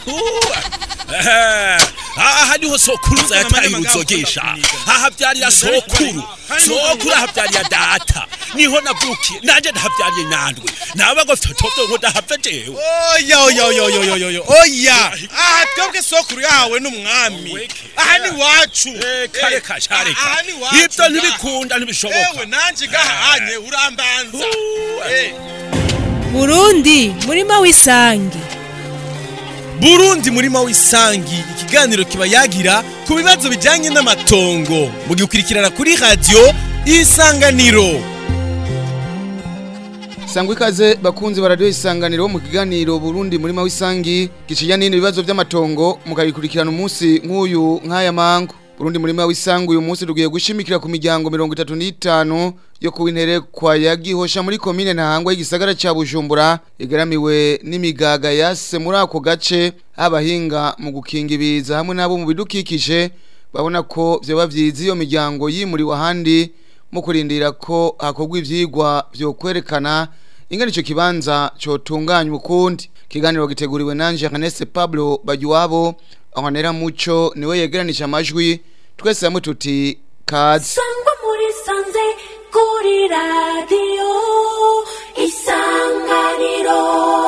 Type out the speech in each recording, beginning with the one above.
aha niho sokuruza yataye uruzogesha ahavyarira sokuru sokuru ahavyarira data niho navukiye nanje ndahavyariye nandwe naba ngo fyotovyo ngo ndahave jewe oya oya oya oya oya oya oya aha twebwe sokuru yahawe n'umwami aha ni wacu kare kashareka aha ni wacu ivyo ntibikunda ntibishoboka ewe nanje gahanye urambanza Eh. burundi murima w'isangi burundi murima w'isangi ikiganiro kiba yagira ku bibazo bijyanye n'amatongo mugikurikirana kuri radiyo isanganiro sangwa ikaze bakunzi baradiyo isanganiro mu kiganiro burundi murima w'isangi gicinya n'ibindi bibazo by'amatongo mukabikurikirana umunsi nk'uyu nk'aya mango burundi murima w'isangi uyu munsi tugiye gushimikira ku miryango mirongo itatu n'itanu yo ku intere kwa yagihosha muri komine ntahangwa y'igisagara cya bujumbura igaramiwe n'imigaga yase muri ako gace abahinga mu gukinga ibiza hamwe n'abo mu bidukikije babona ko byaba byiza iyo miryango yimuriwe ahandi mu kurindira ko hakorwa ibyigwa byo kwerekana ingana icyo kibanza cyotunganywa ukundi ikiganiro giteguriwe na Jeanette Pablo Bagiwabo ahonera muco niwe yegeranije amajwi twese hamwe tuti kazi sangwa muri sanze kuri radiyo isanganiro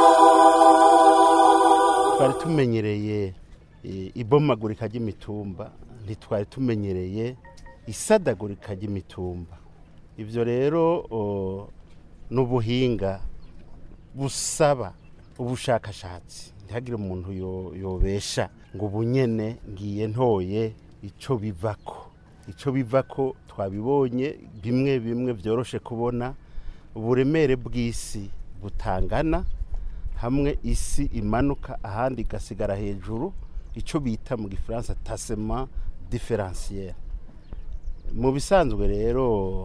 twari tumenyereye eh, ibomagurika ry'imitumba ntitwari tumenyereye isadagurika ry'imitumba ibyo rero o, n'ubuhinga busaba ubushakashatsi ntihagire umuntu yo- yobesha ngo ubunyene ngiye ntoye ico bivako ico bivako twabibonye bimwe bimwe byoroshe kubona uburemere bw'isi butangana hamwe isi imanuka ahandi igasigara hejuru icyo bita mu gifaransa tasema diferansiyeri mu bisanzwe rero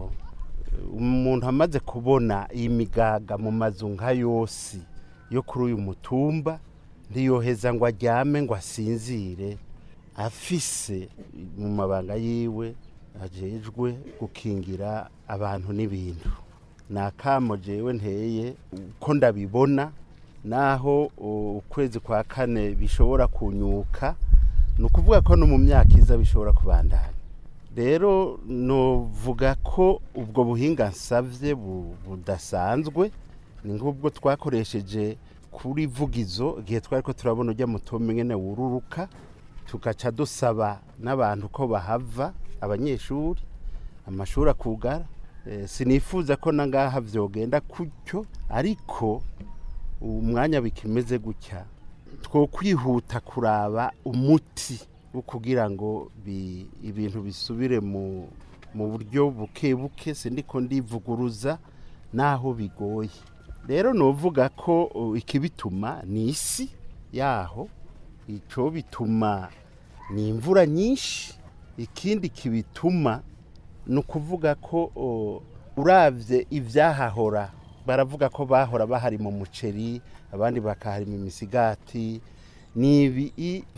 umuntu amaze kubona iyi migaga mu mazu nka yose yo kuri uyu mutumba ntiyoheza ngo aryame ngo asinzire afise mu mabanga yiwe ajejwe gukingira abantu n'ibintu ni akamo jewe nteye uko ndabibona naho u- ukwezi kwa kane bishobora kunyuka ni ukuvuga ko no mu myaka iza bishobora kubandanya rero novuga ko ubwo buhinga nsavye bu- budasanzwe ni nk'ubwo twakoresheje kuri vugizo igihe twari ko turabona ujya mutombe nyene wururuka tugaca dusaba n'abantu ko bahava abanyeshuri amashuri akugara Eh, sinifuza ko nangaha vyogenda kutyo ariko umwanya bikimeze gutya two kwihuta kuraba umuti wo kugira ngo bi- ibintu bisubire mu mu buryo buke buke sindiko ndivuguruza naho bigoye rero novuga ko uh, ikibituma ni isi yaho ico bituma ni imvura nyinshi ikindi kibituma ni ukuvuga ko o, uravye ivyahahora baravuga ko bahora bahari mu muceri abandi bakaharima imisigati nibi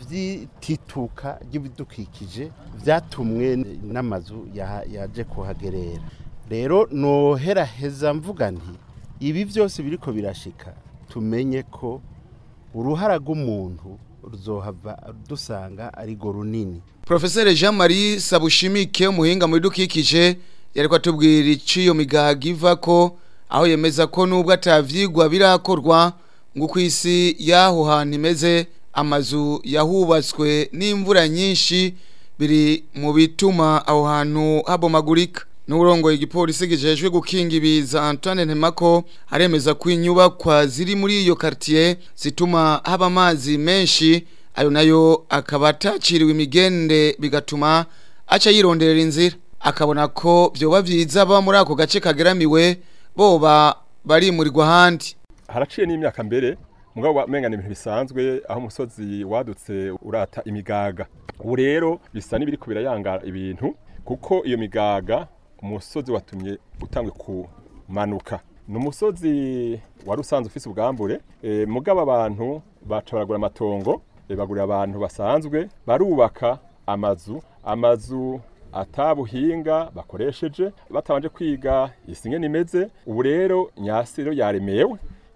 vy'itituka ry'ibidukikije vyatumwe n'amazu ya- yaje kuhagerera rero noheraheza mvuga nti ibi vyose biriko birashika tumenye ko uruhara rw'umuntu ruzohava dusanga ari go runini Profesere Jean Marie Sabushimike umuhinga mu bidukikije yariko atubwira iciyo migaga iva ko aho yemeza ko nubwo atavyigwa birakorwa ngo ku isi yaho hantu imeze amazu yahubatswe n'imvura nyinshi biri mu bituma aho hantu habomagurika n'urongoye igipolisi gijejwe gukinga ibiza Antoine Ntemako aremeza ko inyubakwa ziri muri iyo quartier zituma haba amazi menshi ayo nayo akaba ataciriwe imigende bigatuma aca yironderera inzira akabona ko byoba byiza aba muri ako gace kageramiwe boba barimurirwa ahandi haraciye n'imyaka mbere mugabo wamenga ni ibintu bisanzwe aho umusozi wadutse urata imigaga ubu rero bisa n'ibiri birayangara ibintu kuko iyo migaga umusozi watumye utangwe kumanuka ni umusozi wari usanzwe ufise ubwambure e, mugabo abantu baca baragura amatongo e, bagurira abantu basanzwe barubaka amazu amazu atabuhinga bakoresheje batabanje kwiga isi ngene imeze ubu rero nyasi rero yaremewe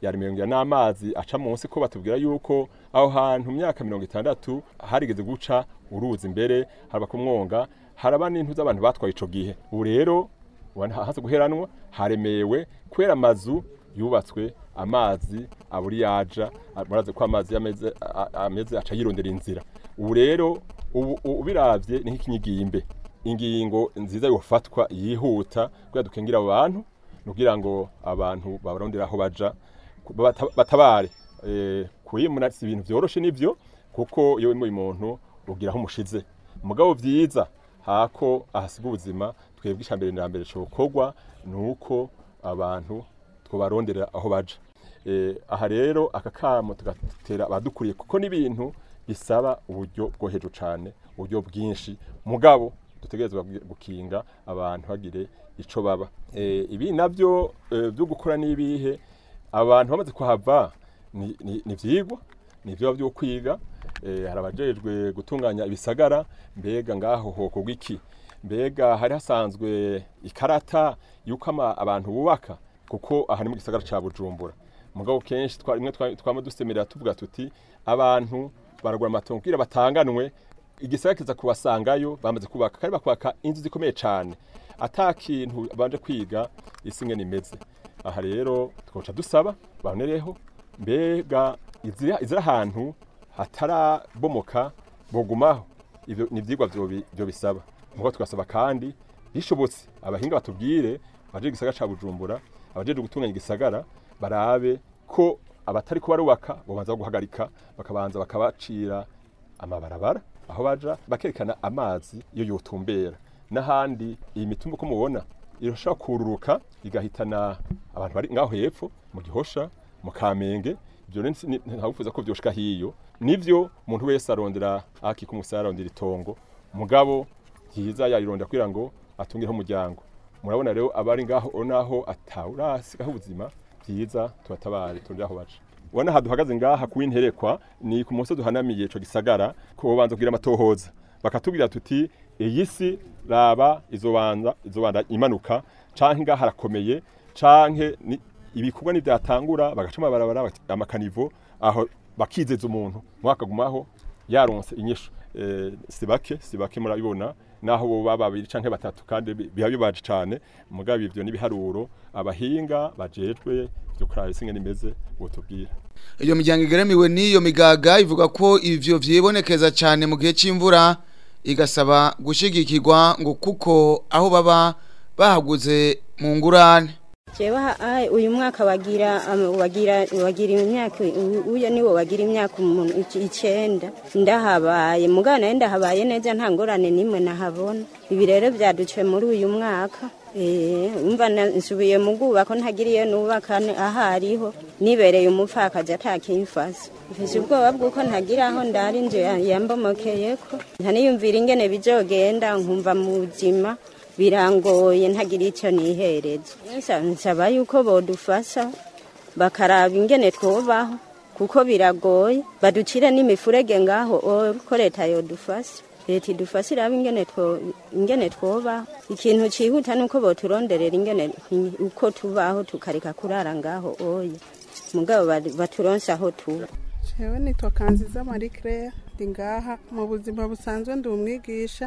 yaremerwa n'amazi aca munsi ko batubwira yuko aho hantu mu myaka mirongo itandatu harigeze guca uruzi imbere haraba ku mwonga haraba n'intu z'abantu batwaye ico gihe ubu rero ubona haza guheranwa haremewe kubera amazu yubatswe amazi aburi yaja murazi ko amazi ameze a- ameze aca yirondera inzira ubu rero ubu ubiravye ni nk'ikinyigimbe ingingo nziza yofatwa yihuta kugira dukengira abo bantu nugira ngo abantu babarondera aho baja ku- bata- batabare eh kuyimuna si ibintu vyoroshe nivyo kuko iyo wimuye umuntu ugira aho umushize mugabo vyiza hako ahasiga ubuzima twebwe ishambere na mbere cokorwa nuko abantu twobarondera aho baja eh aha rero aka kamo tugatera abadukuriye kuko n'ibintu bisaba uburyo bwo hejuru cane uburyo bwinshi mugabo dutegerezwa gukinga abantu bagire ico baba eh ibi navyo eh, byo gukora nibihe abantu bamaze kuhava ni, ni, ni vyigwa ni vyo byo kwiga eh, hari abajejwe gutunganya ibisagara mbega ngaho hoko gwiki mbega hari hasanzwe ikarata yuko ama- abantu bubaka kuko aha ni mu gisagara ca Bujumbura mugabo kenshi twa rimwe twa- twama dusemerera tuvuga tuti abantu baragura amatongo kugira batanganwe igisagara kiza kubasangayo bamaze kubaka kandi bakubaka inzu zikomeye cane ata kintu banje kwiga isi ngene imeze aha rero twoca dusaba babonereho mbega izira izira ahantu hatarabomoka bogumaho ivyo ni ivyigwa vyo bi- vyo bisaba mugo tugasaba kandi bishobotse abahinga batubwire abaje igisagara ca Bujumbura abaje gutunganya igisagara barabe ko abatari ko barubaka bobanza guhagarika bakabanza bakabacira amabarabara aho baja bakerekana amazi iyo yotumbera n'ahandi iyi mitumba ko mubona irashobora kururuka igahitana abantu bari ngaho hepfo mu gihosha mu kamenge ibyo rero si- ni- ntawifuza ko vyoshika hiyo nivyo umuntu wese arondera akika umusaya arondera itongo mugabo byiza yarirondera kugira ngo atungireho umuryango murabona rero abari ngaho naho atawurasigaho ubuzima byiza tubatabare turondera aho baca ubona aha duhagaze ngaha kuwinterekwa ni ku munsi duhanamiye ico gisagara ko banza kugira amatohoza bakatubwira tuti iyi si raba izobanza izobanza imanuka canke ngaha harakomeye canke ni- ibikorwa nivyatangura bagaca amabarabara bati- amakanivo aho bakizeza umuntu mwakagumaho yaronse inyishu eh, si bake si bake murabibona naho boba babiri canke batatu kandi bi- biba bibaje cane mugabo ivyo n'ibiharuro abahinga bajejwe vyo kuraba isi ngene imeze botubwira iyo miryango igeramiwe n'iyo migaga ivuga ko ivyo vyibonekeza cyane mu gihe c'imvura igasaba gushigikirwa ngo kuko aho baba bahaguze mu ngurane jewe ha- ai, uyu mwaka wagira am- wagira wagira imyaka u- uya niwo wagira imyaka umuntu ic- icenda ndahabaye mugana nayo ndahabaye neza nta ngorane nimwe nahabona ibi rero vyaduce muri uyu mwaka Eh, umva na- nsubiye mu bwubako ntagiriye nubaka ne- ahariho nibereye umupfakazi atakimfasa mfise ubwoba bw'uko ntagira aho ndari inzu ya- yambomokeyeko ntaniyumvira ingene bizogenda nkumva mu buzima birangoye ntagira icyo nihereza Nsa- nsaba yuko bodufasha bakaraba ingene twobaho kuko biragoye baducire n'imifurege ngaho o- ko leta yodufasha leta idufashe iraba ingene two- ingene twobaho ikintu cihuta nuko boturonderera ingene uko tubaho tukareka kurara ngaho oya mugabo bari- baturonse aho tuba jewe nitwa kanziza marie claire ndi ngaha mu buzima busanzwe ndi umwigisha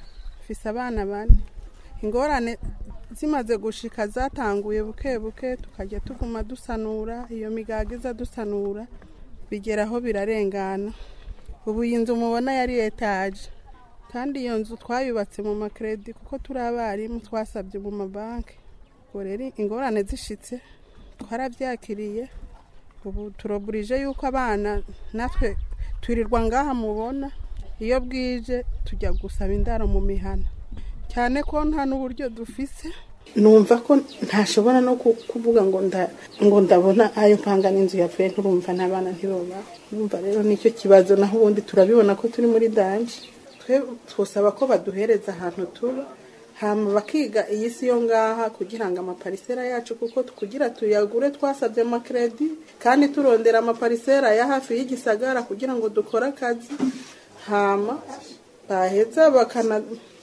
mfise abana bane ingorane zimaze gushika zatanguye buke buke tukajya tuguma dusanura iyo migaga iza dusanura bigeraho birarengana ubu iyi nzu mubona yari etaje kandi iyo nzu twayubatse mu makredi kuko turi abarimu twasabye mu mabanki ubwo rero ingorane zishitse twarabyakiriye ubu turoburije yuko abana natwe twirirwa ngaha mubona iyo bwije tujya gusaba indaro mu mihana cyane ko nta n'uburyo dufise numva ko ntashobora no ku- kuvuga ngo nda ngo ndabona ayo mpanga n'inzu yapfuye nturumva n'abana ntiboba numva rero nicyo kibazo naho ubundi turabibona ko turi muri danje twe twosaba ko baduhereza ahantu tuba hama bakiga iyi si yo ngaha kugira ngo amaparisera yacu kuko kugira tuyagure twasabye amakredi kandi turondera amaparisera ya hafi y'igisagara kugira ngo dukore akazi hama baheza bakana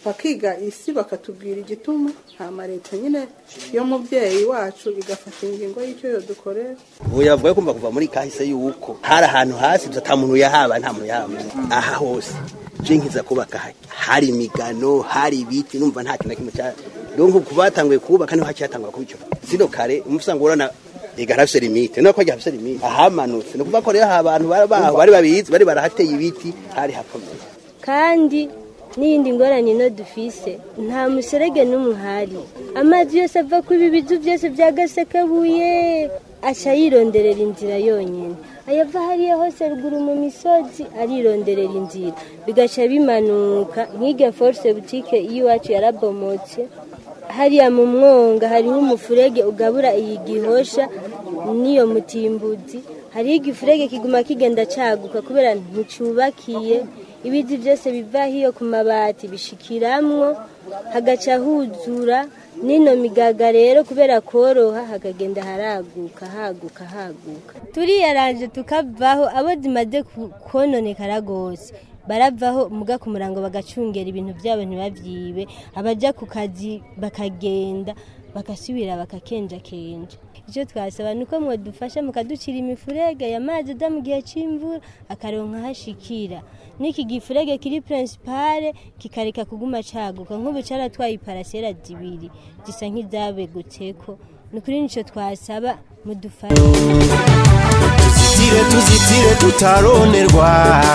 bakiga isi bakatubwira igituma hama leta nyine yo mubyeyi wacu igafata ingingo y'icyo yodukorera ubu yavuga kumva kuva muri kahise yuko hari ahantu hasi ata muntu yahaba nta muntu yahaba aha hose je nkiza kubaka ha- hari imigano hari ibiti numva nta kintu na kimwe cya donc kuba batanguye kubaka niho hacyatangwa kuba icyo sino kare umusanga urana ega harafise limite nuko hajya hafise limite ahamanutse ni ukuvuga ko rero aha abantu bari baho bari babizi bari barahateye ibiti hari hakomeye kandi n'iyindi ngorane ino dufise nta muserege n'umwe uhari amazi yose ava ku ibi bizu byose bya gasekabuye aca yironderera inzira yonyine ayava hariya hose ruguru mu misozi arironderera inzira bigaca bimanuka nk'irya force butike y'iwacu yarabomotse hariya mu mwonga hariho umufurege ugabura iyi gihosha n'iyo mutimbuzi hariho igifurege kiguma kigenda caguka kubera nticubakiye ibizi byose biva hiyo ku mabati bishikiramwo hagaca huzura n'ino migaga rero kubera koroha hakagenda haraguka haguka haguka turiyaranje tukavaho abo zimaze ku- kononekara rwose baravaho muga ku murango bagacungera ibintu byabo ntibabyibe abaja ku kazi bakagenda bagasubira bakakenjakenja icyo twasaba ni uko mwadufasha mukaducira imifurege ya mazi ada mu gihe cy'imvura akaronka hashikira n'iki gifurege kiri principale kikareka kuguma caguka nk'ubu caratwaye iparasera zibiri zisa nk'izabegutseko ni ukuri nico twasaba mudufashe tuzitire tuzitire tutaronerwa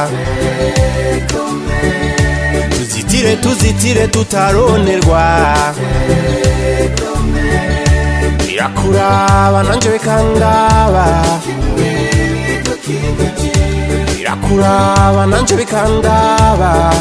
tuzitire tuzitire tutaronerwa birakuraba nanje bikandaba birakuraba nanje bikandaba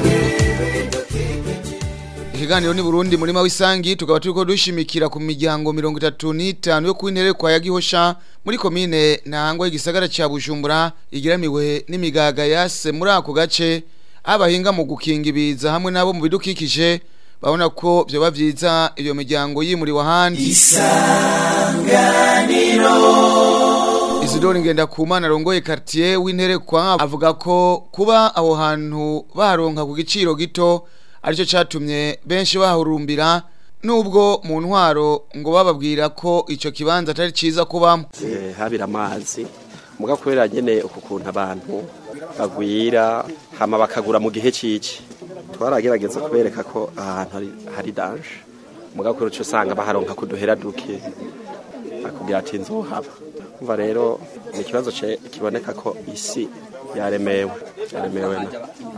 Ikiganiro ni Burundi murima w'isangi tukaba turiko dushimikira ku miryango 35 yo kwintere kwa yagihosha muri komine ntangwa igisagara ca Bujumbura igiramiwe n'imigaga yase muri ako gace abahinga mu gukinga ibiza hamwe nabo mu bidukikije babona ko byo bavyiza iyo miryango yimuriwe ahandi Isidore ngenda kumana rongoye quartier w'intere kwa avuga ko kuba aho hantu baronka ku giciro gito aricyo catumye benshi bahurumbira nubwo mu ntwaro ngo bababwira ko ico kibanza atari ciza kubamo Eh, habira amazi muga kubera nyene uku kuntu abantu bagwira hama bakagura mu gihe ciki twaragerageza kubereka ko ahantu hari, hari danje muga kubera uco usanga baharonka kuduhera duke akubwira ati nzohaba umva rero ni ikibazo ce- kiboneka ko isi yaremewe yaremewe na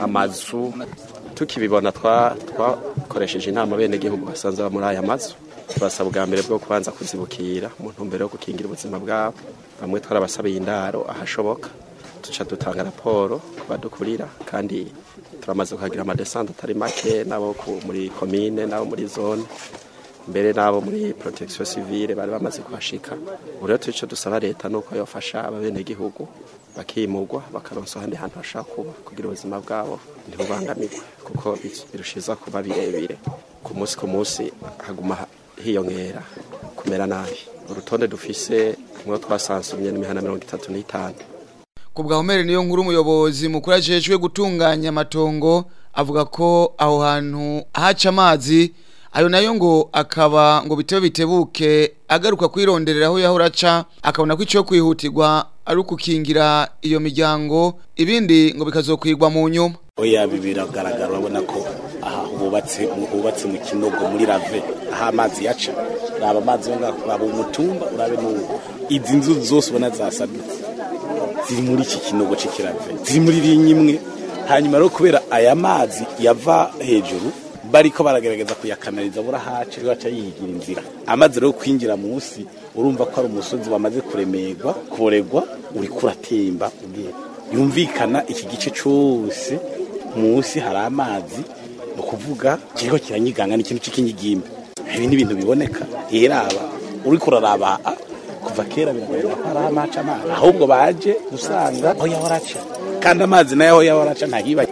amazu tukibibona twa- twakoresheje inama bene gihugu basanze baba muri aya mazu turasaba ubwa mbere bwo kubanza kuzibukira mu ntumbero yo gukingira ubuzima bwabo bamwe twarabasabiye indaro ahashoboka duca dutanga raporo ku badukurira kandi turamaze kuhagira amadesante atari make n'abo ku- muri komine n'abo muri zone mbere n'abo muri protection civile bari bamaze kuhashika ubu rero turico dusaba leta nuko yofasha ababenegihugu bakimurwa bakaronsa ahandi hantu bashaka kuba kugira ubuzima bwabo ntibubangamirwe kuko bi- birushiza kuba birebire ku munsi ku munsi haguma ha- hiyongera kumera nabi urutonde dufise mwo twasansumye n'imihana mirongo itatu n'itanu ku bwahomere niyo nkuru umuyobozi mukuru ajejwe gutunganya amatongo avuga ko aho hantu haca amazi ayo nayo ngo akaba ngo bitebe bitebuke agaruka kwironderera aho yahora aca akabona ko icyo kwihutirwa ari ukukingira iyo miryango ibindi ngo bikazokwigwa mu nyuma oya ibi biragaragara urabona ko aha hubatse hubatse mu kinogo muri rave aho amazi yaca raba amazi yo ngaho raba umutumba urabe n'ubu izi nzu zose ubona zasadutse ziri muri iki kinogo c'ikirave ziri muri rinye imwe hanyuma rero kubera aya mazi yava hejuru bariko baragerageza kuyakanaliza burahaca rero aca yihigira inzira amazi rero kwinjira munsi urumva ko ari umusozi wamaze kuremerwa kuregwa uriko uratemba ugiye yumvikana iki gice cyose munsi hari amazi ni ukuvuga kiriko kiranyiganga ni ikintu cy'ikinyigimba ibi ni ibintu biboneka iraba uriko uraraba ah, kuva kera biragaragara ko hari amaca amazi ahubwo baje gusanga aho yahora aca kandi amazi nayo aho yahora aca ntahiba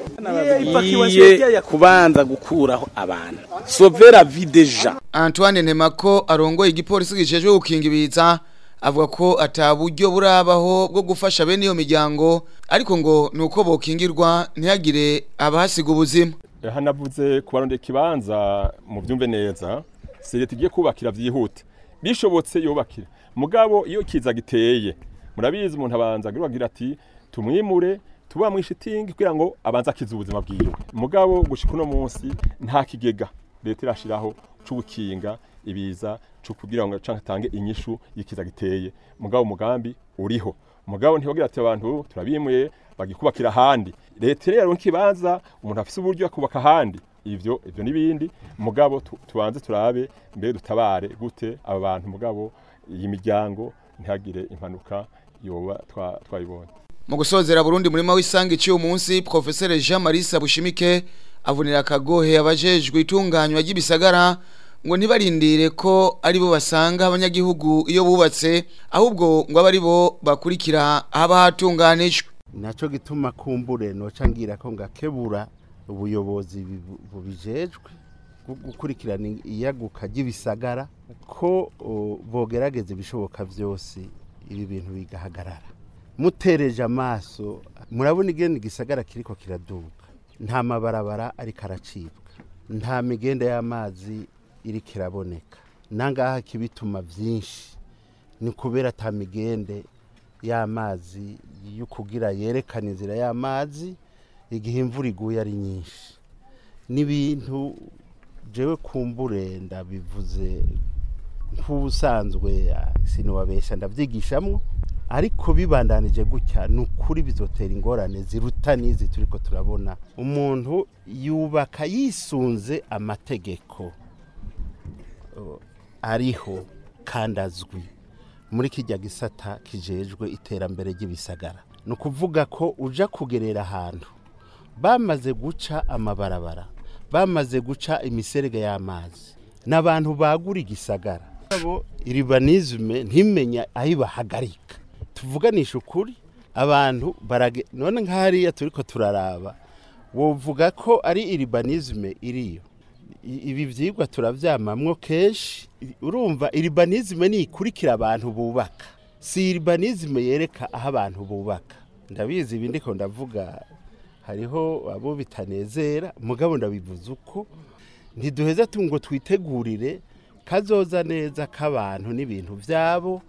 iye kubanza gukuraho abantu sovera videja Antoine Nemako arongoye igipolisi gicejwe gukinga ibiza avuga ko ataburyo burabaho bwo gufasha bene iyo miryango ariko ngo nuko bokingirwa ntihagire abahasiga ubuzima aha navuze kubarondera ikibanza mu byumve neza si leta igiye kubakira byihute bishobotse yubakira mugabo iyo kiza giteye murabizi umuntu abanza agira ati tumwimure tuba mu ishitingi kugira ngo abanze akize ubuzima bwiwe mugabo gushika uno munsi nta kigega leta irashiraho cyo gukinga ibiza cyo kugira ngo canke tange inyishu yikiza giteye mugabo umugambi uriho mugabo ntibagira ati abantu turabimuye bagikubakira ahandi leta rero nkibanza umuntu afise uburyo akubaka ahandi ivyo ivyo nibindi mugabo tu- tubanze turabe mbere dutabare gute aba bantu mugabo iyi miryango ntihagire impanuka yoba twa- twayibonye mu gusozera Burundi murima w'isangi cy'uyu munsi Professeur Jean Marie Sabushimike avunira akagohe abajejwe itunganywa ry'ibisagara ngo ntibarindire ko ari bo basanga abanyagihugu iyo bubatse ahubwo ngo abe ari bo bakurikira haba hatunganijwe nacyo gituma kumbure noca ngira ko ngakebura ubuyobozi bibu- bubijejwe bwo gukurikirana iyaguka ry'ibisagara ko o, bogerageza ibishoboka byose ibi bintu bigahagarara mutereje amaso murabona igenda igisagara kiriko kiraduga nta mabarabara ariko aracibwa nta migenda y'amazi iriko iraboneka nangaha kibituma byinshi ni kubera ata migende y'amazi yo kugira yerekana inzira y'amazi igihe imvura iguye ari nyinshi n'ibintu jewe kumbure ndabivuze nk'ubusanzwe ah, sinubabesha ndabyigishamwo ariko bibandanije gutya ni ukuri bizotera ingorane ziruta n'izi turiko turabona umuntu yubaka yisunze amategeko oh, ariho kandi azwi muri kijya gisata kijejwe iterambere ry'ibisagara ni ukuvuga ko uja kugerera ahantu bamaze guca amabarabara bamaze guca imiserege y'amazi n'abantu bagura igisagara abo iribanizme ntimenya aho ibahagarika tuvuganisha ukuri abantu barage none nk'ahariya turiko turaraba wovuga ko ari iribanizme iriyo I- ibi vyigwa turavyamamwo kenshi I- urumva iribanizme ni ikurikira abantu bubaka si iribanizme yereka aho abantu bubaka ndabizi ibi ndiko ndavuga hariho abo bitanezera mugabo ndabivuze uko ntiduheza tu ngo twitegurire kazoza neza k'abantu n'ibintu vyabo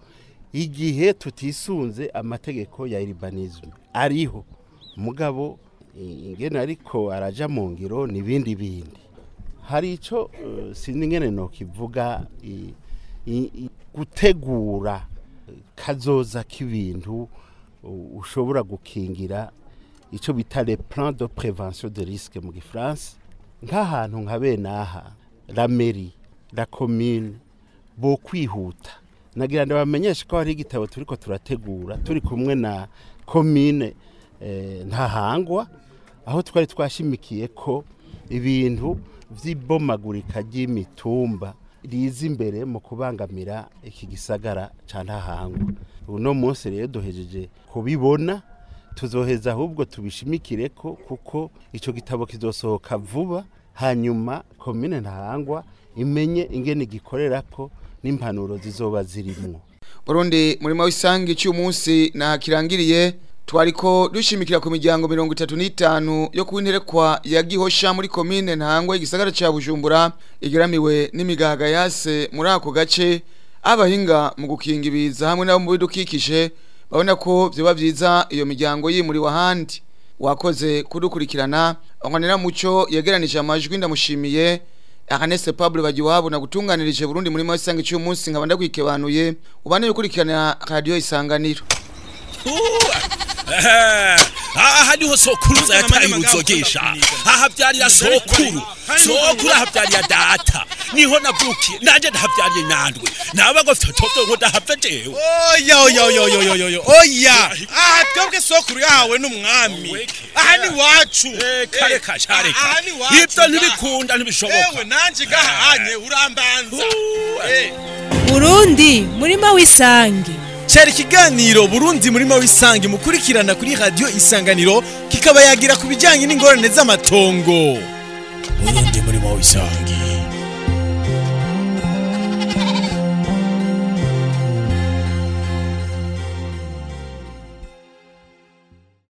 igihe tutisunze amategeko ya iribanizme ariho mugabo i- ingene ariko araja mu ngiro n'ibindi bindi hari icyo eh, sinzi ingene nokivuga i- i- i- gutegura kazoza k'ibintu u- ushobora gukingira icyo bita le plan de prévention de risque mu gifaransa nk'ahantu nka bene aha la mairie la commune bo kwihuta nagira ngo bamenyeshe ko hari igitabo turiko turategura turi kumwe na commune eh, ntahangwa aho twari twashimikiye ko ibintu vy'ibomagurika ry'imitumba riza imbere mu kubangamira iki gisagara ca ntahangwa uno munsi rero duhejeje kubibona tuzoheza ahubwo tubishimikire ko kuko ico gitabo kizosohoka vuba hanyuma komine ntahangwa imenye ingene gikorera ko n'impanuro zizoba zirimwo Burundi murima w'isangi cy'uyu munsi nakirangiriye twariko dushimikira ku miryango mirongo itatu n'itanu yo kuwinterekwa ya Gihosha muri komine Ntangwa igisagara ca Bujumbura igeramiwe n'imigaga yase muri ako gace abahinga mu gukinga ibiza hamwe n'abo mu bidukikije babona ko vyoba vyiza iyo miryango yimuriwe ahandi wakoze kudukurikirana anganira muco yegeranije amajwi ndamushimiye Akanese Pablo bagiwabo na gutunganirije Burundi muri mwa isangi cy'uyu munsi nkaba ndakwikebanuye ubane ukurikirana radio isanganiro aha niho sokuruza yataye uruzogesha aha byarira sokuru sokuru aha byarira data niho navukiye nanje ndahabyariye nandwe naba ngo fitoto ngo ndahava jewe oya oya oya oya oya oya oya aha twebwe sokuru yahawe n'umwami aha ni wacu kare kashareka aha ni wacu ibyo ntibikunda ntibishoboka ewe nanje gahanye urambanza Eh. Burundi murima w'isangi cyari ikiganiro burundi murima w'isangi mukurikirana kuri radiyo isanganiro kikaba yagira ku bijyanye n'ingorane z'amatongo Burundi murima w'isangi